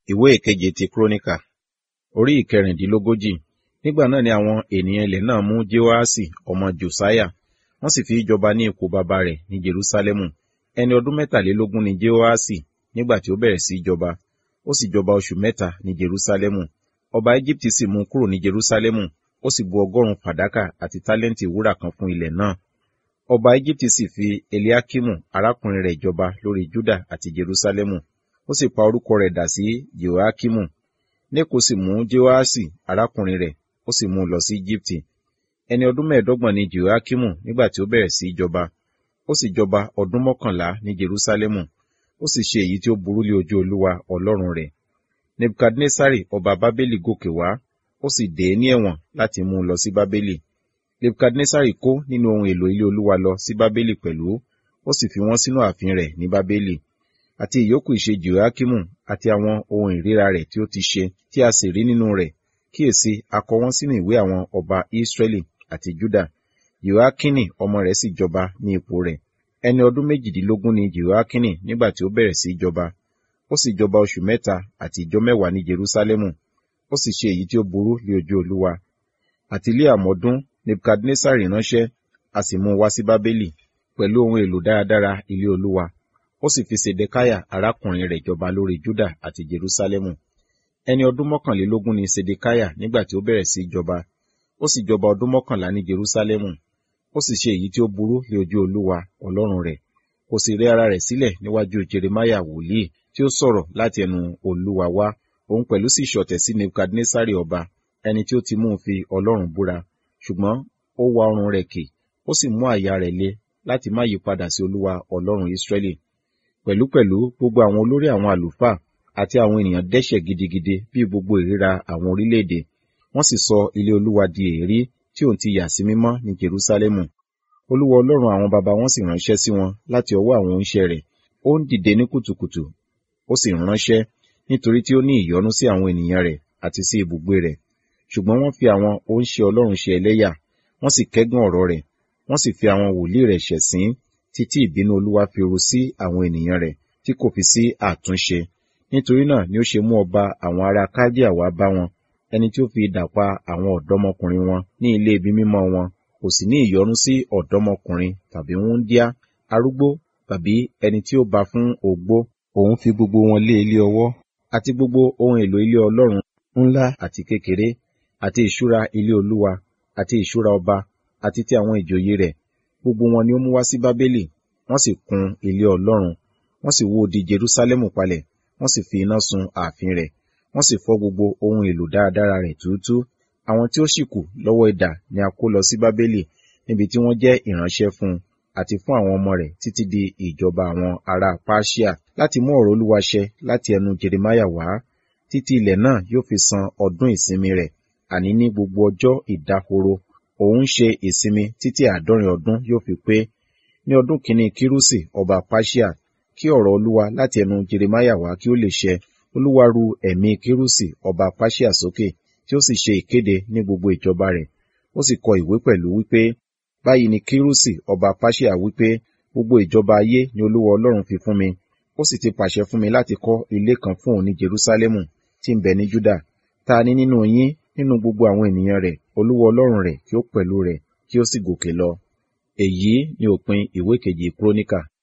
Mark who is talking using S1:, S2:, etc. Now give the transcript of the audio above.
S1: ìwé ìkeje ti kúrónìkà orí ìkẹrìndínlógójì nígbà náà ni àwọn ènìyàn ilẹ̀ náà mú jehoaṣi ọmọ josiah wọ́n sì fi í jọba ní ipò baba rẹ̀ ní jerusalemu ẹni ọdún mẹ́tàlélógún ni jehoaṣi nígbà tí ó bẹ̀rẹ̀ sí í jọba ó sì jọba oṣù mẹ́ta ní jerusalemu ọba egypti sì mú kúrò ní jerusalemu ó sì bu ọgọ́rùn-ún fàdákà àti tálẹ́ǹtì wúrà kan fún ilẹ̀ náà ọba egypti sì fi eliakimu arákùnrin rẹ̀ jọba lórí juda àti jerusalemu ó sì pa orúkọ rẹ̀ dà sí jehoakimu neko sì mú jehoaṣi arákùnrin rẹ̀ ó sì mú un lọ sí egypti ẹni ọdún mẹ́ẹ̀ẹ́dọ́gbọ̀n ni jehoakimu nígbà tí ó bẹ̀rẹ̀ sí í jọba ó sì jọba ọdún mọ́kànlá ní jerusalemu ó sì ṣe èyí tí ó burú lé ojú olúwa ọlọ́run rẹ̀ nebukadnesari ọba bábélì gòkè wá ó sì dè é ní ẹ̀wọ̀n láti mú un lọ sí bábélì nebukadnesari kó nínú ohun èlò ilé olúwa lọ sí bábélì pẹ̀lú ó sì fi wọ́n sínú ààfin rẹ̀ ní bábélì àti ìyókù ìṣe jehoakimu àti àwọn ohun ìríra rẹ̀ tí ó ti ṣe tí a sì rí nínú rẹ̀ kíyèsí a kọ wọ́n sínú ìwé àwọn ọba israẹli àti juda jehoakini ọmọ rẹ̀ sì jọba ní ipò rẹ̀ ẹni ọdún méjìdínlógún ni jehoakini nígbà tí ó bẹ̀rẹ̀ sí í jọba ó sì jọba oṣù mẹ́ta àti ìjọ mẹ́wàá ní jerusalemu ó sì ṣe èyí tí ó burú lé ojú olúwa àti ilé àmọ́dún nebukadnesari ránṣẹ́ a sì mú un wá sí bábélì pẹ̀lú ohun èlò dáradára ilé olúwa ó sì fi sedekaya arákùnrin rẹ̀ jọba lórí juda àti jerusalemu ẹni ọdún mọ́kànlélógún ni sedekaya nígbà tí ó bẹ̀rẹ̀ sí í jọba ó sì jọba ọdún mọ́kànlá ní jerusalemu ó sì ṣe èyí tí ó burú lé ojú olúwa ọlọ́run rẹ̀ kò sì rẹ ara rẹ̀ sílẹ̀ níwájú jeremiah wòlíì tí ó sọ̀rọ̀ láti ẹnu olúwa wá òun pẹ̀lú sì ṣọ̀tẹ̀ sí nebukadnesari ọba ẹni tí ó ti mú un fi ọlọ́run búra ṣùgbọ́n ó wa ọrùn rẹ̀ kì ó sì mú àyà rẹ̀ le láti má yí padà sí olúwa ọlọ́run israẹli pẹ̀lúpẹ̀lú gbogbo àwọn olórí àwọn àlùfáà àti àwọn ènìyàn dẹ́ṣẹ̀ gidigidi bí gbogbo ìríra àwọn orílẹ̀-èdè wọ́n sì sọ ilé olúwa di èérí tí òun ti yà sí mímọ́ ní jerusalemu olúwa ọlọ́run àwọn baba wọn sì ránṣẹ́ sí wọn láti ọwọ́ àwọn oníṣẹ́ rẹ̀ ó ń dìde ní kùtùkùtù ó sì ránṣẹ́ nítorí tí ó ní ìyọ́nú sí àwọn ènìyàn rẹ̀ àti sí ibùgbé rẹ̀ ṣùgbọ́n wọ́n fi àwọn oníṣẹ́ ọlọ́run ṣe ẹlẹ́yà wọ́n sì kẹ́gàn ọ̀rọ̀ rẹ̀ wọ́n sì fi àwọn wòlíì rẹ̀ ṣẹ̀sín títí ìbínú olúwa fi ru sí àwọn ènìyàn rẹ̀ tí kò fi sí àtúnṣe nítorí náà ni ó ṣe mú ọba àwọn ará kádíà wá bá wọn ẹni tí ó fi idà pa àwọn ọ̀dọ́mọkùnrin wọn ní ilé ibi mímọ́ wọn kò sì ní ìyọ́nú sí ọ̀dọ́mọkùnrin tàbí wúńdíá arúgbó tàbí ẹni tí ó bá fún ogbó òun fi gbogbo wọn lé ilé ọwọ́ àti gbogbo ohun èlò ilé ọlọ́run ńlá àti kékeré àti ìṣúra ilé olúwa àti ìṣúra ọba àti ti àwọn ìjòyè rẹ̀ gbogbo wọn ni ó mú wá sí bábélì wọ́n sì kun ilé ọlọ́run wọ́n sì wó di jerúsálẹ́mù palẹ̀ wọ́n sì fi iná sun ààfin rẹ̀ wọ́n sì fọ́ gbogbo ohun èlò dáradára rẹ̀ túútú àwọn tí ó sì kù lọ́wọ́ idà ni a kó lọ sí bábélì níbi tí wọ́n jẹ́ ìránṣẹ́ fún un àti fún àwọn ọmọ rẹ̀ títí di ìjọba àwọn ará Páṣíà láti mú ọ̀rọ̀ Olúwa ṣẹ láti ẹnu Jeremáyà wá títí ilẹ̀ náà yóò fi san ọdún ìsinmi rẹ̀ àní ní gbogbo ọjọ́ ìdáhoro òun ṣe ìsinmi títí àádọ́rin ọdún yóò fi pé ní ọdún kìíní Kírúsì ọba Páṣíà kí ọ̀rọ̀ Olúwa láti ẹnu Jeremáyà wá kí ó lè ṣẹ Olúwa ru ẹ̀mí Kírúsì ọba Páṣíà sókè tí ó sì ṣe ìkéde ní gbogbo ìjọba rẹ̀ ó sì kọ ìwé pẹ̀lú wípé báyìí ni Kírúsì ọba Páṣíà wípé gbogbo ìjọba ayé ni Olúwa Ọlọ́run fi fún mi ó sì ti pàṣẹ fún mi láti kọ́ ilé kan fún òun ní Jerúsálẹ́mù tí ń bẹ ní Júdà ta ni nínú yín nínú gbogbo àwọn ènìyàn rẹ̀ Olúwa Ọlọ́run rẹ̀ kí ó pẹ̀lú rẹ̀ kí ó sì gòkè lọ èyí ni òpin ìwé kejì Kúrónìkà